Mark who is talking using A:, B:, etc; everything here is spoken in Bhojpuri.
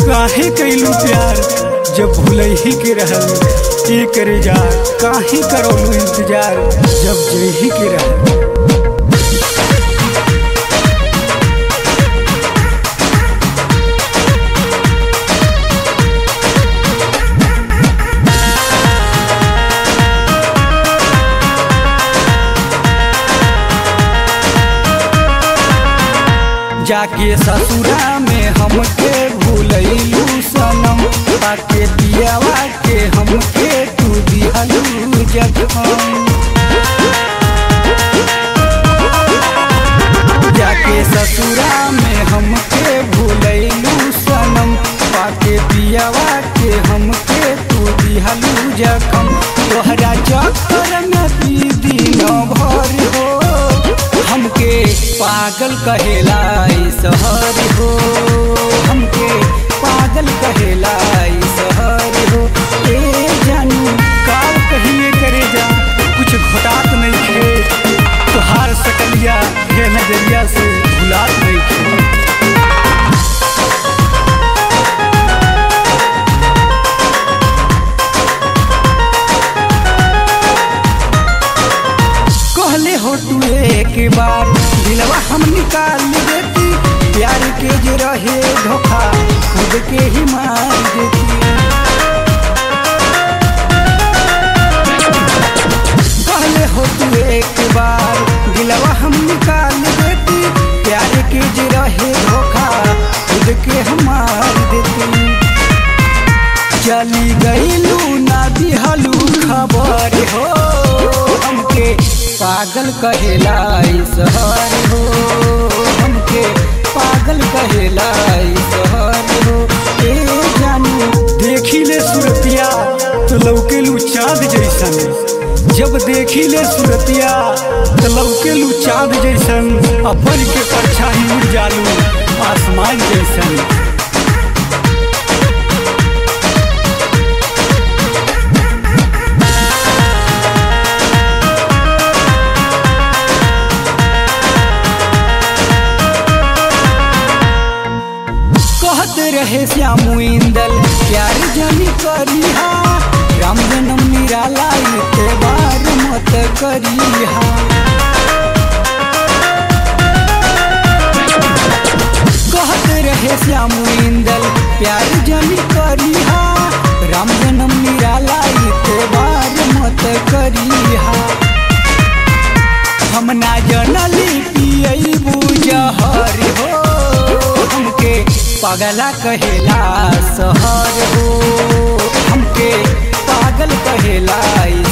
A: काहे कैलू प्यार जब भूलही के रहल ए करे जा काहे करौलू इंतजार जब जही के रहल जाके ससुरा में हमके भूलैलू सनम पाके पियावा के हमके तू दिहलू जखम जाके ससुरा में हमके भूलैलू सनम पाके पियावा के हमके तू दिहलू जखम तोहरा चक्कर में पी दिन भर हो हमके पागल कहेला ई शहर हो हमके पागल कहेला ई शहर हो ए जानू काल कहिए करे जा कुछ घटात नहीं खे तोहार सकलिया हे नजरिया से भुलात नहीं खे कहले हो तू एक बार दिलवा हम निकाल देती प्यार के जो रहे धोखा खुद के ही मार देती कहले हो तू एक बार दिलवा हम निकाल देती प्यार के जो रहे धोखा खुद के हम मार देती चली गईलू ना दिहलू खबर हो हमके पागल कहेला ई शहर हो हमके पागल कहेला ई शहर हो ए जानू देखी ले सुरतिया तो लौकेलू चाँद जैसन जब देखी ले सुरतिया तो लौकेलू चाँद जैसन अपन के परछाई उड़ जालू आसमान जैसन कहत रहे श्यामू इंदल प्यार जानी करिहा राम जन्म निराला इते बार मत करिहा कहत रहे श्यामू इंदल प्यार जानी करिहा राम जन्म निराला इते बार मत करिहा हम ना जनली पियई बुझहर हो हमके पगला कहेला सहर हो हमके पागल कहेला ई